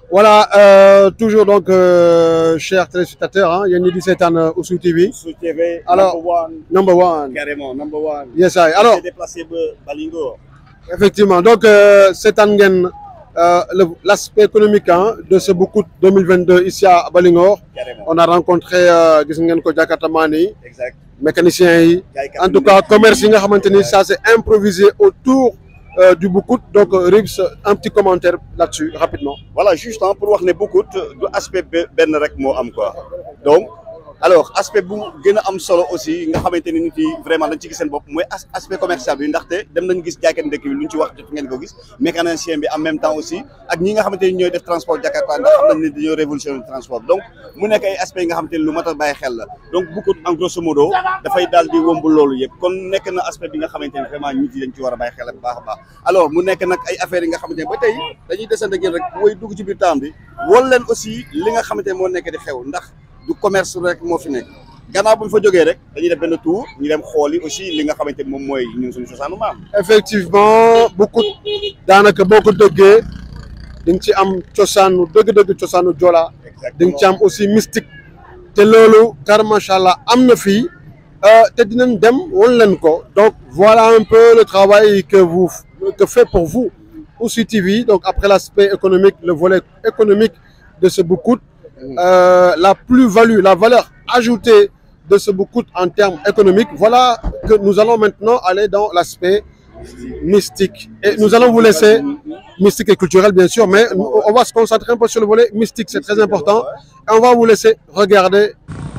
voilà euh, toujours donc euh, chers téléspectateurs ah yéen ñi di seetaan Ouzou TV Ouzou TV. Alors, number one. number one carrément number one. yes I alors J'ai déplacé ba Balingo. effectivement donc euh, seetaan ngeen euh, le l'aspect économique hein, de ce Boucout 2022 ici à Balingor carrément on a rencontré euh, gis ngeen ko jakartamaan yi exact. mécaniciens yi Jaaykat en yi tout cas commerce yi nga xamante ni ça c'est improvisé autour euh, du Boucout donc euh, Ribs un petit commentaire là-dessus rapidement voilà juste hein, pour wax ne Boucout du aspect be- benn rek moo am quoi donc alors aspect bu gën a am solo aussi nga xamante ni nit yi vraiment dañ ci gis seen bopp mooy as- aspect commercial bi ndaxte dem nañ gis jaaykat ndekk bi lu ñu ci wax jot ngeen ko gis mécanicien bi en même temps aussi ak ñi nga xamante ni ñooy def transport Jakarta ndax xam nañ ne dañoo révolutionner transport donc mu nekk ay aspect yi nga xamante ni lu mat a bàyyi xel la donc Boucout en grosso modo dafay daal di womb loolu yëpp kon nekk na aspect bi nga xamante ni vraiment nit yi dañ ci war a bàyyi xel bu baax a baax alors mu nekk nag ay affaires yi nga xamante ni ba tey dañuy desante ak yéen rek woy dugg ci biir temps bi wol leen aussi li nga xamante ni moo nekk di xew ndax du commerce rek moo fi nekk gannaaw bu ñu fa jógee rek dañuy def benn tour ñu dem xooli aussi li nga xamante ni moom mooy ñun suñu cosaanu maam effectivement Boucout daanaka boo ko dëggee di nga ci am cosaanu dëgg-dëgg cosaanu Joola di nga ci am aussi mystique te loolu car macha allah am na fii euh, te dinañ dem won leen ko donc voilà un peu le travail que vous que fait pour vous Ouzou TV donc après l'aspect économique le volet économique de ce Boucout euh, la plus-value la valeur ajoutée de ce Boucout en termes économiques voilà que nous allons maintenant aller dans l'aspect mystique et nous allons vous laisser mystique et culturel bien sûr mais on va se concentrer un peu sur le volet mystique c'est très important et on va vous laisser regarder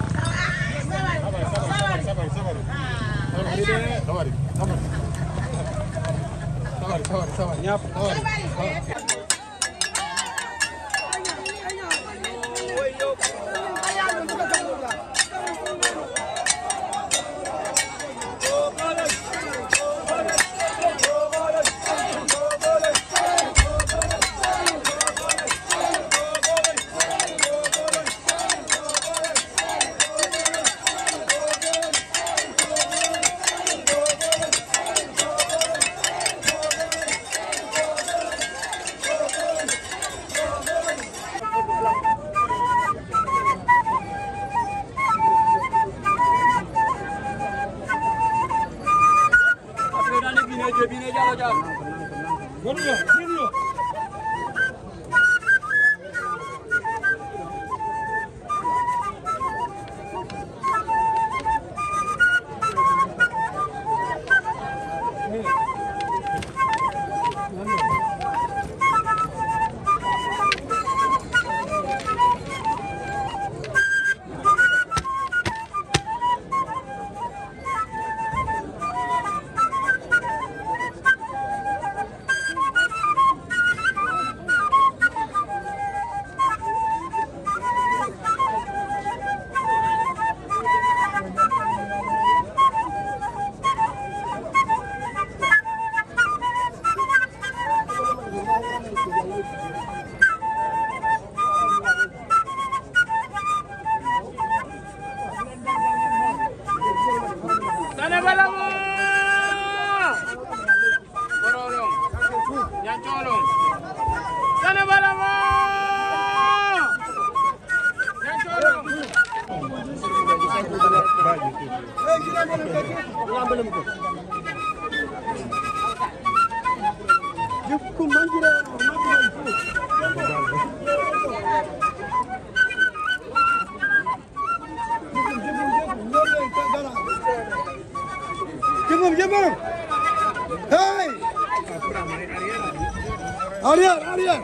Sana balamo! Bororong. Yan cholong. Sana balamo! Yan cholong. Jemur, jemur. Hey. Aryan, Aryan.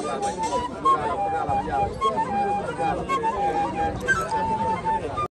Thank you.